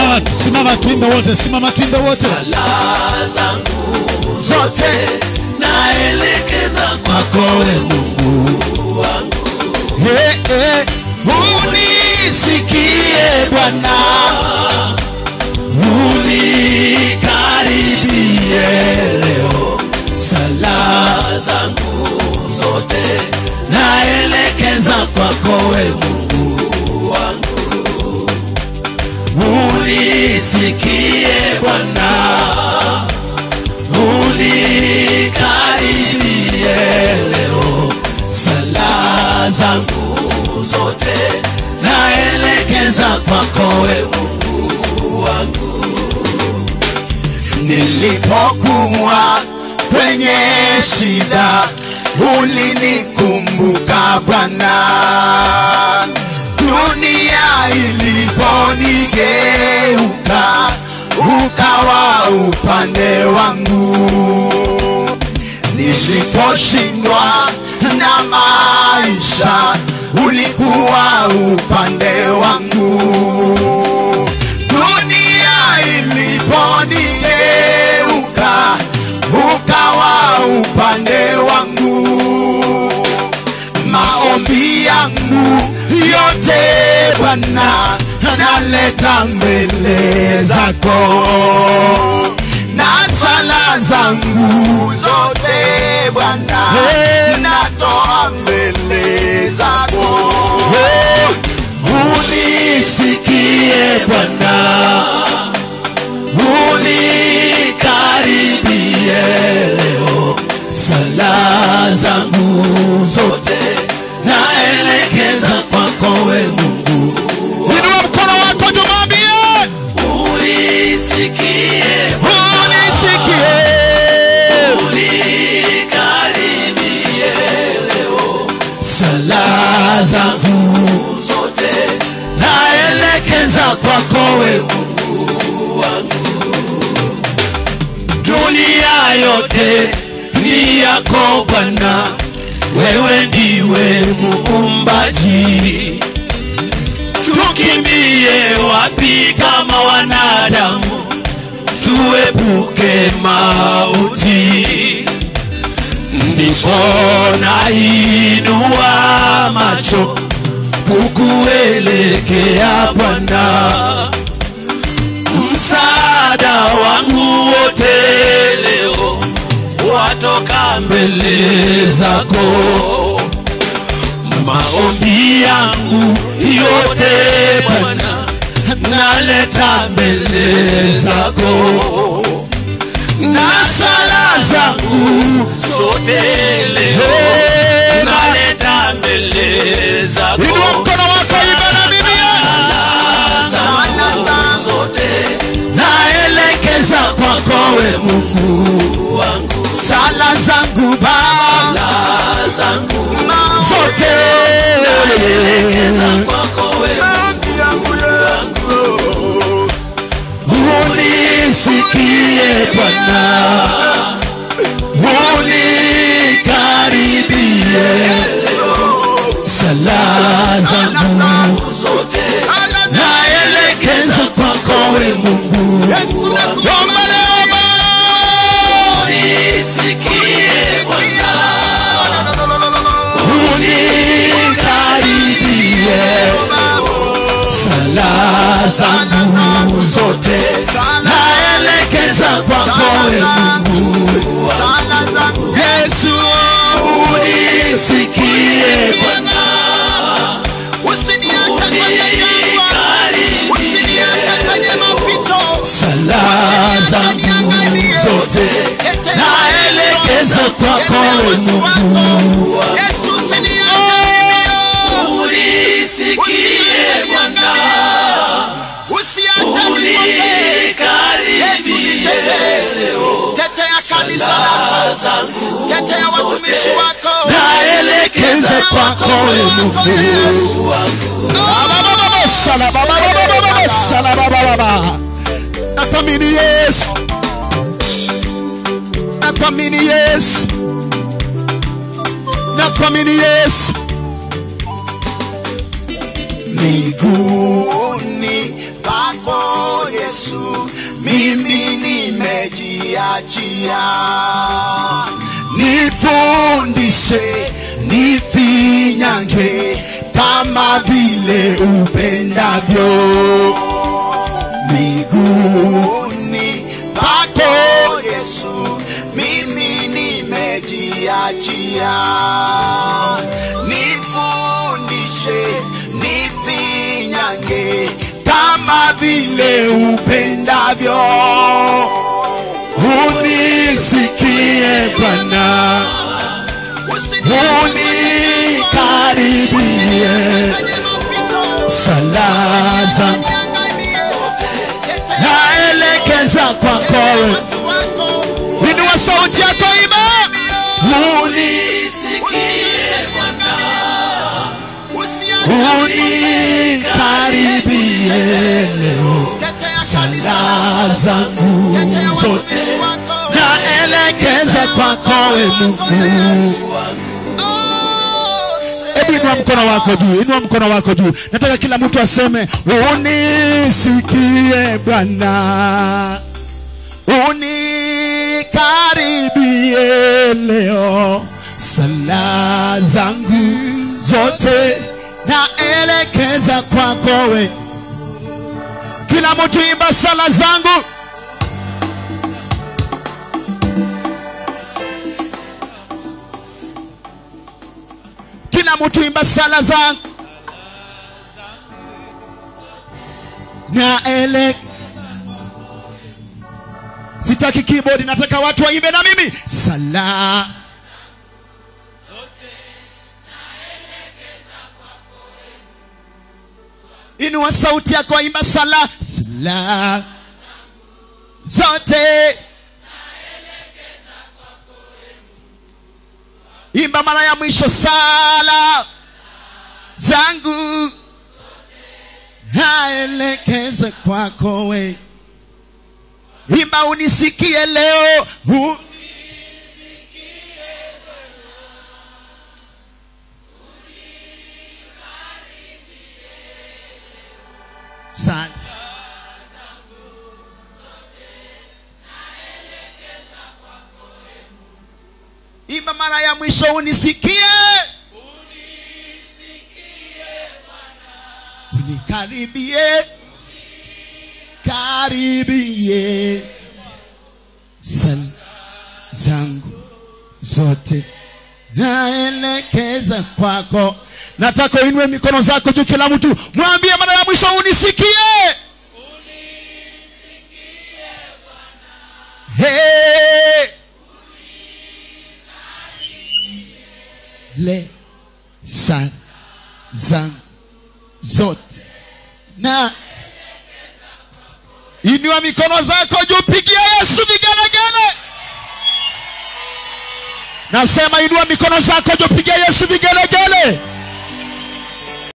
Simama, simama tuimbe wote, simama tuimbe wote. sala zangu zote naelekeza kwako we Mungu wangu Hey, hey. Unisikie Bwana, unikaribie leo sala zangu zote naelekeza kwako we Mungu wangu unisikie Bwana unikaribie leo sala zangu zote naelekeza kwako we Mungu wangu nilipokuwa kwenye shida ulinikumbuka Bwana, dunia iliponigeuka ukawa upande wangu, niliposhindwa na maisha ulikuwa upande wangu dunia iliponigeuka ukawa upande wangu maombi yangu yote Bwana naleta mbele zako na sala zangu zote Bwana natoa mbele zako unisikie Bwana unikaribie leo sala zangu zote naelekeza kwako we Mungu inua mkono wako tumwambie, unisikie Bwana unisikie. unikaribie leo sala zangu zote naelekeza kwako we Mungu wangu dunia yote ni yako Bwana wewe ndiwe muumbaji tukimbie wapi kama wanadamu tuepuke mauti ndipo nainua macho kukuelekea Bwana, msaada wangu wote leo watoka mbele zako, maombi yangu yote Bwana naleta mbele zako na sala zangu zote leo naleta mbele zako Inua mkono wako, imba na Biblia. Sala zangu zote naelekeza kwako we Mungu wangu sala zangu Baba sala zangu Zote. naelekeza kwako we maombi yangu Yesu unisikie Bwana unikaribie sala zangu zote naelekeza kwako we Mungu Yesu Omba leo unisikie Bwana unikaribie sala zangu zote naelekeza kwako we Mungu sala zangu Yesu unisikie Bwana usiniache kwenye jangwa usiniache kwenye mapito sala zangu zote naelekeza kwako we Mungu Yesu usiniache mimi unisikie Bwana usiache nipotee Yesu nitetee tetea kanisa lako tetea watumishi wako naelekeza kwako we Mungu Yesu nakwamini Yesu, nakwamini Yesu, nakwamini Yesu, miguuni pako Yesu Yesu, mimi nimejiachia. nifundishe nifinyange kama vile upendavyo miguuni pako Yesu, mimi nimejiachia. Nifundishe, nifinyange kama vile upendavyo unisikie Bwana unikaribie sala zangu naelekeza kwako wewe. inua sauti yako ima uni unikaribie leo sala zangu zote naelekeza kwako we Mungu hebu inua mkono wako juu inua mkono wako juu nataka kila mtu aseme unisikie bwana unikaribie leo sala zangu zote naelekeza kwako we kila mtu imba sala zangu kila mtu imba sala zangu naele sitaki keyboard nataka watu waimbe na mimi sala inua sauti yako waimba sala sala zote imba mara ya mwisho sala zangu naelekeze kwako we imba unisikie leo U- Sana. imba mara ya mwisho unisikie unikaribie karibie sala zangu zote naelekeza kwako nataka uinue mikono zako juu kila mtu mwambie mara ya mwisho unisikie Hey. le sala zangu zote na inua mikono zako juu pigia yesu vigelegele nasema inua mikono zako juu pigia yesu vigelegele